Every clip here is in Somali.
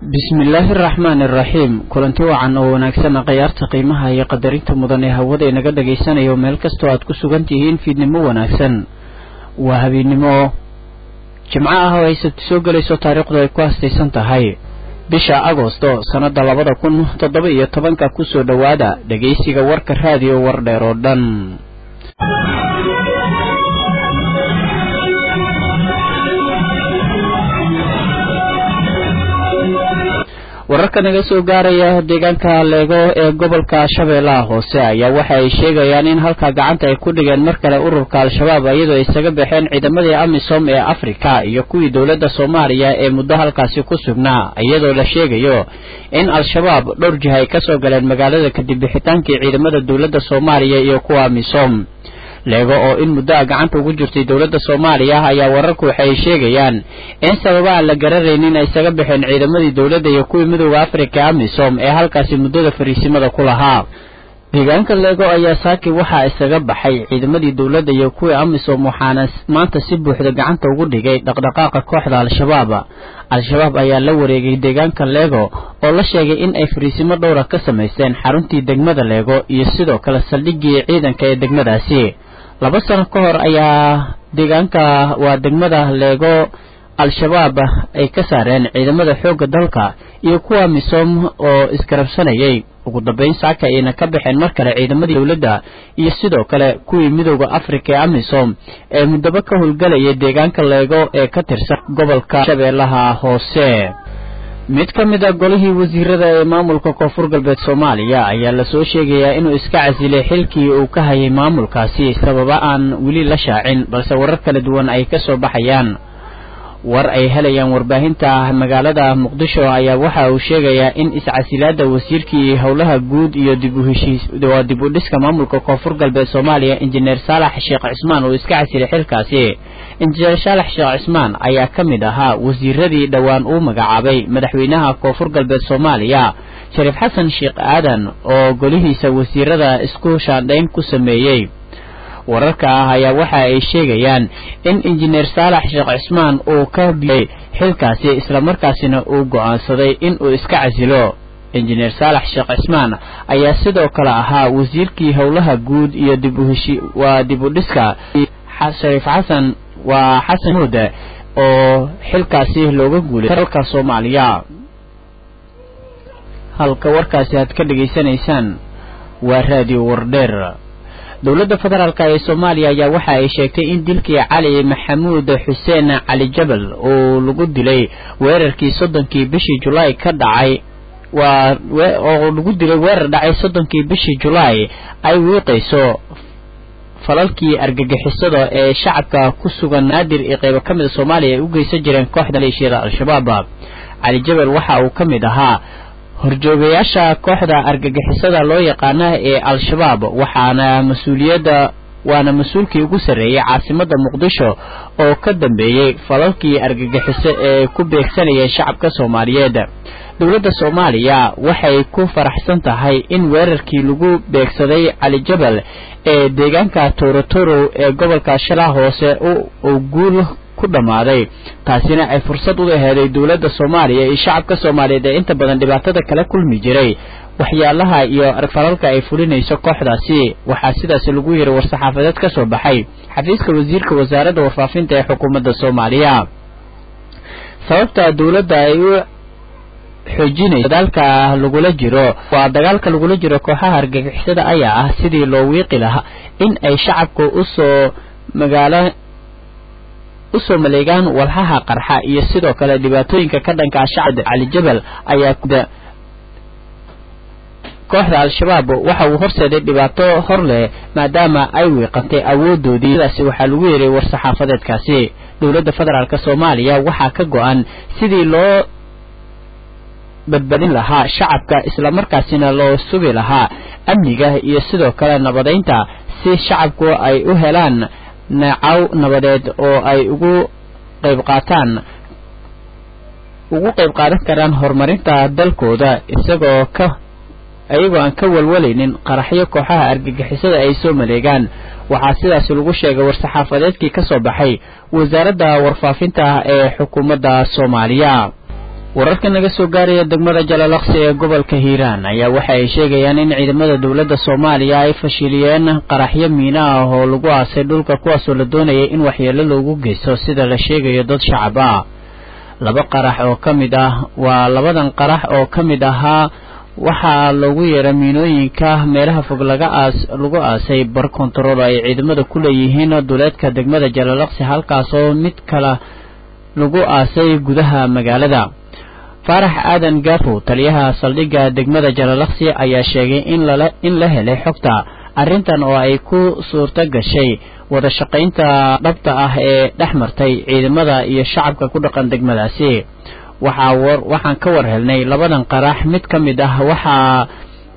bismillaahi araxmaan iraxiim kulanti wacan oo wanaagsan khayaarta qiimaha iyo qadarinta mudan ee hawada inaga dhagaysanayo meel kastoo aad ku sugan tihiin fiidnimo wanaagsan waa habeennimo jimco ah oo ay sabti soo gelayso taariikhdu ay ku hastaysan tahay bisha agosto sannada labada kun toddoba iyo tobanka kusoo dhowaada dhegaysiga warka raadiyo wardheer oo dhan wararka naga soo gaaraya deegaanka leego ee gobolka shabeellaha hoose ayaa waxa ay sheegayaan in halka gacanta ay ku dhigeen mar kale ururka al-shabaab iyadoo ay isaga baxeen ciidamadii amisom ee afrika iyo kuwii dowladda soomaaliya ee muddo halkaasi ku sugnaa iyadoo la sheegayo in al-shabaab dhowr jiha ay kasoo galeen magaalada kadib bixitaankii ciidamada dowladda soomaaliya iyo kuwa amisom leego oo in muddo a gacanta ugu jirtay dowladda soomaaliya ayaa wararku waxay sheegayaan in sababa aan la garanaynin ay isaga baxeen ciidamadii dowladda iyo kuwii midooda afrika ee amisom ee halkaasi muddada fariisimada ku lahaa deegaanka leego ayaa saaki waxaa isaga baxay ciidamadii dowladda iyo kuwii amisom waxaana maanta si buuxda gacanta ugu dhigay dhaqdhaqaaqa kooxda al-shabaab al-shabaab ayaa la wareegay deegaanka leego oo la sheegay in ay fariisimo dhowra ka samaysteen xaruntii degmada leego iyo sidoo kale saldhigii ciidanka ee degmadaasi laba sano ka hor ayaa deegaanka waa degmada leego al-shabaab ay ka saareen ciidamada xoogga dalka iyo kuwa misom oo isgarabsanayay ugu dambeyn saaka ayna ka baxeen mar kale ciidamadii dowladda iyo sidoo kale kuwii midooda afrika ee amisom ee muddaba ka howlgelayay deegaanka leego ee ka tirsan gobolka shabeellaha hoose mid ka mid a golihii wasiirada ee maamulka koonfur galbeed soomaaliya ayaa lasoo sheegayaa inuu iska casilay xilkii uu ka hayay maamulkaasi sababa aan weli la shaacin balse warar kala duwan ay ka soo baxayaan war ay helayaan warbaahinta magaalada muqdisho ayaa waxa uu sheegayaa in iscasilaada wasiirkii howlaha guud iyo dib uheshiiswaa dib u dhiska maamulka koonfur galbeed soomaaliya injineer saalax sheekh cismaan uu iska casilay xilkaasi injineer saalax sheekh cismaan ayaa ka mid ahaa wasiiradii dhowaan uu magacaabay madaxweynaha koonfur galbeed soomaaliya shariif xasan sheekh aadan oo golihiisa wasiirada isku shaandhayn ku sameeyey wararka ah ayaa waxa ay sheegayaan in injineer saalax sheekh cismaan uu ka biyey xilkaasi islamarkaasina uu go'aansaday in uu iska casilo injineer saalax sheekh cismaan ayaa sidoo kale ahaa wasiirkii howlaha guud iyo dib uheshi waa dib u dhiska shariif xasan waa xasan muude oo xilkaasi looga guulay dalka soomaaliya halka warkaasi aad ka dhegaysanaysaan waa raadiyo wardheer dowladda federaalk ee soomaaliya ayaa waxa ay sheegtay in dilkii cali maxamuud xuseen cali jabal oo lagu dilay weerarkii soddonkii bishii julaay ka dhacay waa oo lagu dilay weerar dhacay soddonkii bishii julaay ay wiiqayso falalkii argagixisada ee shacabka ku sugan naadir iyo qaybo ka mid a soomaaliya ay u geysan jireen kooxda maleeshiyada al-shabaab cali jabal waxa uu ka mid ahaa horjoogayaasha kooxda argagixisada loo yaqaana ee al-shabaab waxaana mas-uuliyadda waana mas-uulkii ugu sarreeyey caasimadda muqdisho oo ka dambeeyey falalkii argagixiso ee ku beegsanayeen shacabka soomaaliyeed dowladda soomaaliya waxay ku faraxsan tahay in weerarkii lagu beegsaday cali jabal ee deegaanka torotoro ee gobolka shalaa hoose uu guul ku dhammaaday taasina ay fursad u aheeday dowladda soomaaliya iyo shacabka soomaaliyeed ee inta badan dhibaatada kala kulmi jiray waxyaalaha iyo falalka ay fulinayso kooxdaasi waxaa sidaasi lagu yiri war-saxaafadeed ka soo baxay xafiiska wasiirka wasaaradda warfaafinta ee xukuumadda soomaaliya sababta dowladda ay u xoojinayso dagaalka lagula jiro waa dagaalka lagula jiro kooxaha argagixisada ayaa ah sidii loo wiiqi lahaa in ay shacabka usoo magaalo usoo maleegaan walxaha qarxa iyo sidoo kale dhibaatooyinka ka dhanka shacabda cali jabal ayaa kooxda al-shabaab waxa uu horseeday dhibaato hor leh maadaama ay wiiqantay awoodoodii sidaasi waxaa lagu yeeray war-saxaafadeedkaasi dowladda federaalk soomaaliya waxaa ka go-an sidii loo badbadin lahaa shacabka islamarkaasina loo sugi lahaa amniga iyo sidoo kale nabadaynta si shacabku ay u helaan neecaw nabadeed oo ay ugu qayb qaataan ugu qayb qaadan karaan horumarinta dalkooda isagoo ka iyagoo aan ka walwalaynin qaraxyo kooxaha argagixisada ay soo maleegaan waxaa sidaas lagu sheegay war-saxaafadeedkii ka soo baxay wasaaradda warfaafinta ee xukuumadda soomaaliya wararka naga soo gaaraya degmada jalalaqsi ee gobolka hiiraan ayaa waxa ay sheegayaan in ciidamada dowladda soomaaliya ay fashiliyeen qaraxyo miina ah oo lagu aasay dhulka kuwaasoo la doonayay in waxyeelo loogu geysto sida la sheegayo dad shacab ah laba qarax oo ka mid ah waa labadan qarax oo ka mid ahaa waxaa loogu yeeray miinooyinka meelaha fog laga aas lagu aasay bar kontarool ay ciidamada ku leeyihiin duleedka degmada jalalaqsi halkaasoo mid kale lagu aasay gudaha magaalada faarax aadan gaafo taliyaha saldhigga degmada jalalaqsi ayaa sheegay in lala in la helay xogta arrintan oo ay ku suurto gashay wada shaqaynta dhabta ah ee dhex martay ciidamada iyo shacabka ku dhaqan degmadaasi waxaa war waxaan ka war helnay labadan qarax mid ka mid ah waxaa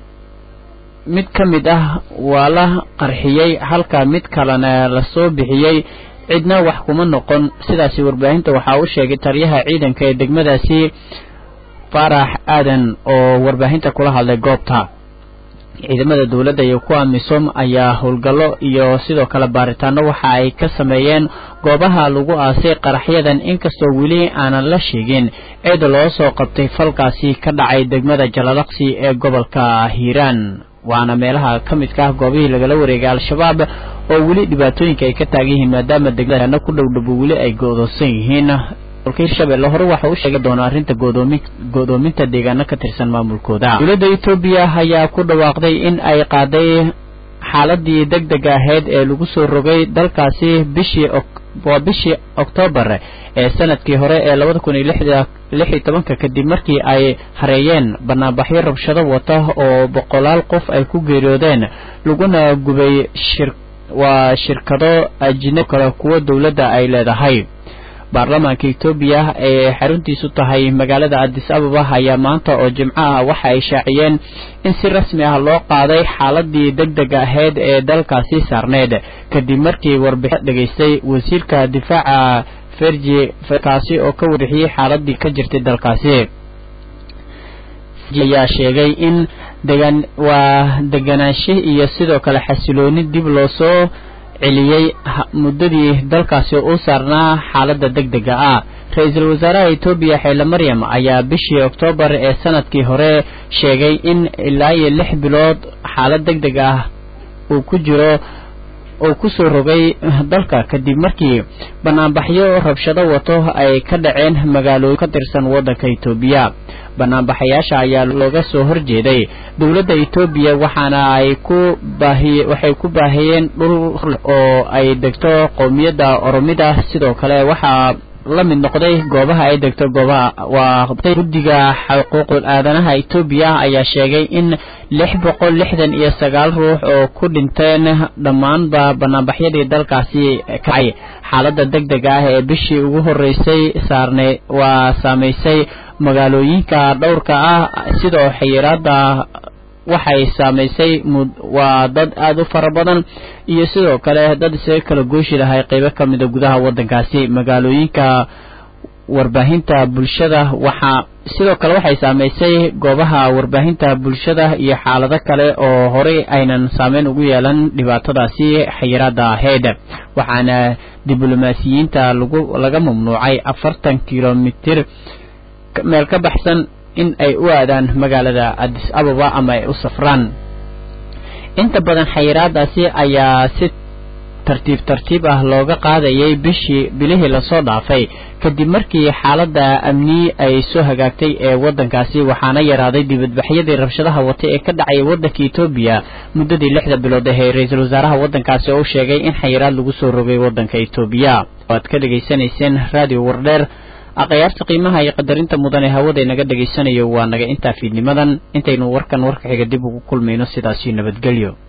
mid ka mid ah waa la qarxiyey halka mid kalena lasoo bixiyey cidna wax kuma noqon sidaasi warbaahinta waxaa u sheegay taliyaha ciidanka ee degmadaasi faarax aadan oo warbaahinta kula hadlay goobta ciidamada dowladda iyo kuwa misom ayaa howlgallo iyo sidoo kale baaritaano waxa ay ka sameeyeen goobaha lagu aasay qaraxyadan inkastoo weli aanan la sheegin cid loo soo qabtay falkaasi ka dhacay degmada jalalaqsi ee gobolka hiiraan waana meelaha ka midka ah goobihii lagala wareegay al-shabaab oo weli dhibaatooyinka ay ka taagan yihiin maadaama degmadaana ku dhowdhabo weli ay go-doonsan yihiin hirshabelle hore waxa u sheegi doona arrinta godoomin go-doominta deegaano ka tirsan maamulkooda dowladda etoobiya ayaa ku dhawaaqday in ay qaaday xaaladii deg deg ahayd ee lagu soo rogay dalkaasi bishii waa bishii oktoobar ee sanadkii hore ee labada kun iyo lixda lix iyo tobanka kadib markii ay hareeyeen banaanbaxyo rabshado wata oo boqolaal qof ay ku geeriyoodeen laguna gubay shir waa shirkado ajinab kale kuwa dowladda ay leedahay baarlamaanka etoobiya ee xaruntiisu tahay magaalada adis ababa ayaa maanta oo jimco ah waxa ay shaaciyeen in si rasmi ah loo qaaday xaaladii deg deg ahayd ee dalkaasi saarneed kadib markii warbixin dhegaystay wasiirka difaaca ferji kaasi oo ka warixiyey xaaladii ka jirtay dalkaasi ayaa sheegay in degan waa deganaansho iyo sidoo kale xasilooni dib loo soo celiyey muddadii dalkaasi u saarnaa xaaladda deg dega ah ra-iisul wasaaraha etoobiya xeele maryam ayaa bishii oktoobar ee sanadkii hore sheegay in ilaa iyo lix bilood xaalad deg deg ah uu ku jiro uu ku soo rogay dalka kadib markii banaanbaxyo rabshado wato ay ka dhaceen magaalooyin ka tirsan waddanka etoobiya banaanbaxayaasha ayaa looga soo horjeeday dowladda etoobiya waxaana ay ku baahiye waxay ku baahiyeen dhul oo ay degto qowmiyadda oromida sidoo kale waxaa la mid noqday goobaha ay degto goobaha waa guddiga xuquuqul aadanaha etoobiya ayaa sheegay in lix boqol lixdan iyo sagaal ruux oo ku dhinteen dhammaanba banaanbaxyadii dalkaasi kacay xaaladda deg dega ah ee bishii ugu horreysay saarnay waa saamaysay magaalooyinka dhowrka ah sidoo xayiraada waxay saamaysay waa dad aada u fara badan iyo sidoo kale dad isaga kala gooshi lahay qeybo ka mida gudaha waddankaasi magaalooyinka warbaahinta bulshada waxaa sidoo kale waxay saamaysay goobaha warbaahinta bulshada iyo xaalado kale oo horey aynan saameyn ugu yeelan dhibaatadaasi xayiraada ahayd waxaana diblomaasiyiinta lagu laga mamnuucay afartan kilomitir meel ka baxsan in ay u aadaan magaalada adis ababa ama ay u safraan inta badan xayiraadaasi ayaa si tartiib tartiib ah looga qaadayay bishii bilihii lasoo dhaafay kadib markii xaaladda amni ay soo hagaagtay ee waddankaasi waxaana yaraaday dibadbaxyadii rabshadaha watay ee ka dhacaya waddanka etoobiya muddadii lixda bilood ahee ra-iisul wasaaraha waddankaasi oo u sheegay in xayiraad lagu soo rogay waddanka etoobiya waad ka dhegaysanayseen radio wardheer aqayaarta qiimaha iyo qadarinta mudan ee hawada inaga dhegaysanayo waa naga intaa fiidnimadan intaynu warkan warka xiga dib ugu kulmayno sidaasi nabadgelyo